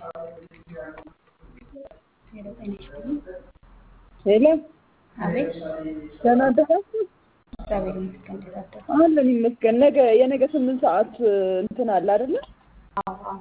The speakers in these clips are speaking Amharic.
ሄሎ ጤና ይስጥልኝ። ሄሎ አቤት ደህና አደራችሁ? እግዚአብሔር ይመስገን። እንዴት አደሩ? አለን ይመስገን። ነገ የነገ ስምንት ሰዓት እንትን አለ አይደለ? አዎ አዎ።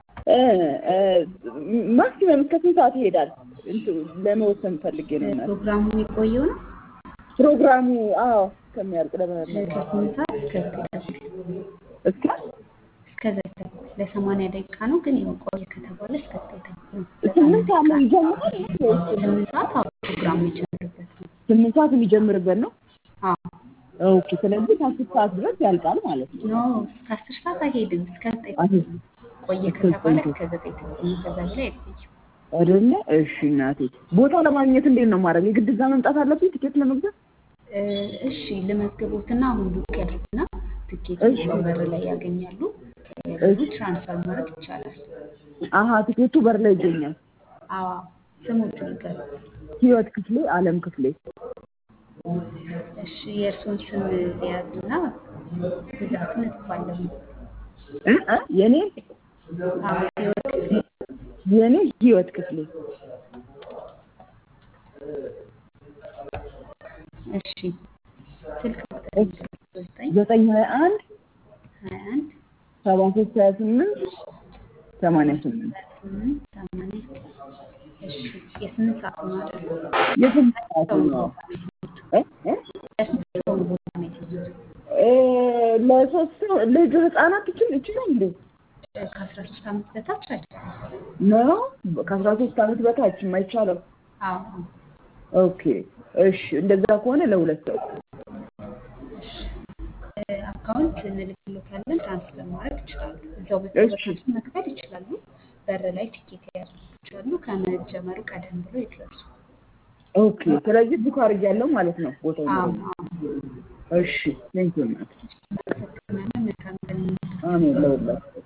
ማክሲመም እስከ ስንት ሰዓት ይሄዳል? እንትን ለመወሰን ፈልጌ ነው። እናቴ ፕሮግራሙ የቆየው ነው ፕሮግራሙ አዎ እስከሚያልቅ ለመመለስ ከስምንት ሰዓት እስከ ዘጠኝ ተኩል እስከ እስከ ዘጠኝ ተኩል ለሰማንያ ደቂቃ ነው፣ ግን ያው ቆየ ከተባለ እስከ ዘጠኝ ተኩል ነው። ስምንት ሰዓት ነው ይጀምራል ወይስ ስምንት ሰዓት አዎ ፕሮግራሙ የሚጀምርበት ነው። ስምንት ሰዓት የሚጀምርበት ነው? አዎ ኦኬ። ስለዚህ ከአስር ሰዓት ድረስ ያልቃል ማለት ነው። ኖ እስከ አስር ሰዓት አይሄድም፣ እስከ ዘጠኝ ተኩል አይሄድም። ነው። ቆየ እስከ ከተባለ ዘጠኝ እስከ ዘጠኝ ተኩል ነው። ከዛ በላይ አይቆይም። አይደለ? እሺ እናቴ። ቦታ ለማግኘት እንዴት ነው ማድረግ? የግድ እዛ መምጣት አለብኝ ቲኬት ለመግዛት? እ እሺ ልመዝግቦትና አሁን ቡክ ያድርጉና ትኬት እሺ እዛው በር ላይ ያገኛሉ። እሺ። ብሩ ትራንስፈር ማድረግ ይቻላል። አሀ ቲኬቱ በር ላይ ይገኛል። አዎ ስሙት ንገሩ። ህይወት ክፍሌ፣ አለም ክፍሌ። እሺ የእርሶን ስም ሊያዝና ብዛቱን እጽፋለሁ። እ እ የኔ አዎ ህይወት ክፍሌ የኔ ህይወት ክፍሌ እሺ ስልክ ቁጥር እሺ። ዘጠኝ ዘጠኝ ሀያ አንድ ሀያ አንድ ሰባ ሶስት ሀያ ስምንት ሰማንያ ስምንት ስምንት ሰማንያ እሺ የስምንት ሰዓት ነው አይደል? የስንት ሰዓት ሰው ነው? ቦታ ነው የሄዱት? እ እ ለስንት ሰው ቦታ ነው የሄዱት? እ ለሶስት ሰው ልጅ ህጻናት ይችል ይችላል እንዴ? ከአስራ ሶስት ዓመት በታች አይቻልም። ነው ከአስራ ሶስት ዓመት በታች የማይቻለው? አዎ ኦኬ እሺ። እንደዛ ከሆነ ለሁለት ሰው እሺ እ አካውንት እንልክሎታለን ትራንስፈር ማድረግ ይችላሉ። እዛው እሺ በተበታችን መክፈል ይችላሉ። በር ላይ ትኬት የያዙ ሰዎች አሉ። ከመጀመሩ ቀደም ብሎ ይድረሱ። ኦኬ። ስለዚህ ቡክ አድርጌያለሁ ማለት ነው ቦታው አዎ ነው። አዎ እሺ ቴንኪው እናት። እናመሰግናለን። መልካም ቀን ይሁንልዎት። አሜን ለሁላችሁ